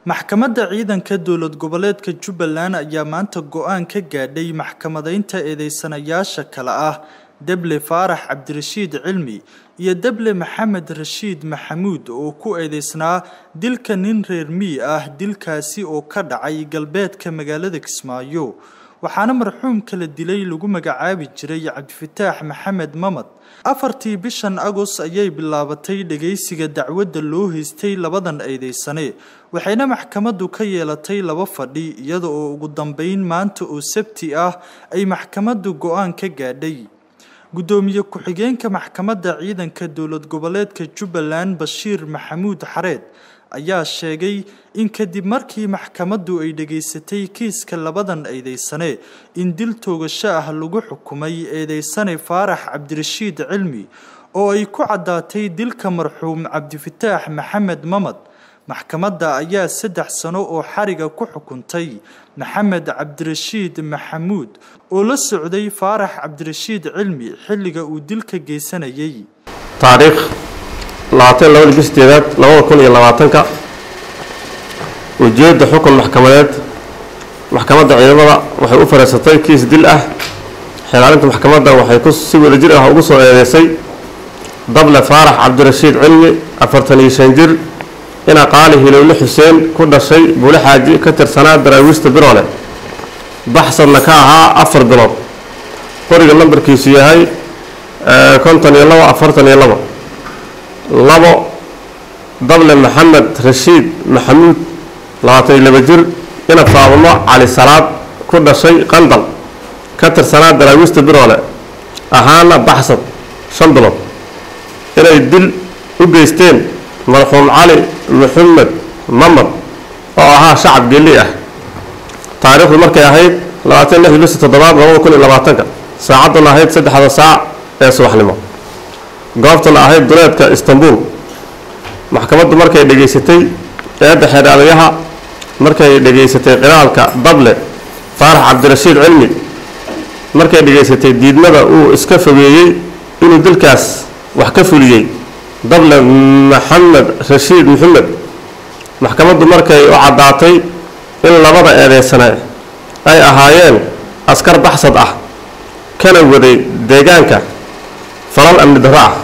maxkamadda ciidanka dowlad goboleedka jubbaland ayaa maanta go-aan ka gaadhay maxkamadaynta eedeysanayaasha kale ah deble faarax cabdirashiid cilmi iyo deble maxamed rashiid maxamuud oo ku eedeysnaa dilka nin reer mii ah dilkaasi oo ka dhacay galbeedka magaalada kismaayo waxaana marxuumka la dilay lagu magacaabi jiray cabdifataax maxamed mamad afartii bishan agos ayay bilaabatay dhageysiga dacwadda loo haystay labadan eedeysane waxayna maxkamaddu ka yeelatay laba fadhi iyada oo ugu dambeyn maanta oo sabti ah ay maxkamaddu go-aan ka gaadhay guddoomiye ku-xigeenka maxkamadda ciidanka dowlad goboleedka jubbaland bashiir maxamuud xareed ayaa sheegay in kadib markii maxkamaddu ay dhageysatay kiiska labadan eedeysane in dil toogasho ah lagu xukumay eedeysane faarax cabdirashiid cilmi oo ay ku caddaatay dilka marxuum cabdifataax maxamed mamad maxkamadda ayaa saddex sano oo xariga ku xukuntay maxamed cabdirashiid maxamuud oo la socday faarax cabdirashiid cilmi xilliga uu dilka geysanayay taariikh labaatan labada bish sideedaad labada kun iyo labaatanka ujeedda xukun maxkamadeed maxkamadda ciidamada waxay u fariisatay kiis dil ah xilaalinta maxkamadda waxay ku si wadajir ah ugu soo eedeysay dable faarax cabdirashiid cilmi afartan iyo shan jir ina qaali hilowle xuseen ku dhashay buule xaaji ka tirsanaa daraawiista biroole baxsadna ka ahaa afar bilood qoriga nambarkiisu yahay konton iyo labo afartan iyo labo labo dable maxamed rashiid maxamuud labaatan iyo laba jir ina faabamo cali salaad ku dhashay qandal ka tirsanaa daraawiista biroole ahaana baxsad shan bilood inay dil u geysteen marxuum cali maxamed mamad oo ahaa shacab geeli ah taariikhdu markay ahayd labaatan lix bisi toddobaad labada kun iyo labaatanka saacadduna ahayd saddexda saac ee subaxnimo goobtana ahayd duleedka istanbul maxkamaddu markay dhegaysatay eedda xeedhaadayaha markay dhegaysatay qiraalka dable faarax cabdirashiid cilmi markay dhegaysatay diidmada uu iska fogeeyey inuu dilkaas wax ka fuliyey dable maxamed rashiid maxamed maxkamaddu markay u caddaatay in labada eedeysane ay ahaayeen askar baxsad ah kana waday deegaanka falal amni darro ah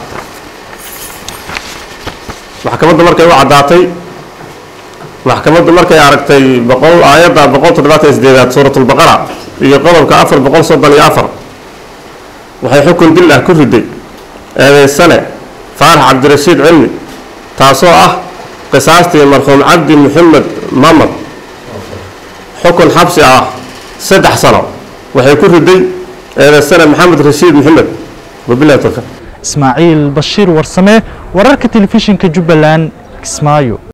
maxkamaddu markay u caddaatay maxkamaddu markay aragtay boqol aayadda boqol toddobaatan sideedaad suuratulbaqara iyo qodobka afar boqol soddon iyo afar waxay xukun dil ah ku riday eedeysane faarax cabdirashiid cilmi taasoo ah qisaastii marxuum cabdi maxamed mamad xukun xabsi ah saddex sano waxay ku riday eedeysane maxamed rashiid maxamed wabilahi towfiiq ismaaciil bashiir warsame wararka telefishinka jubbaland kismaayo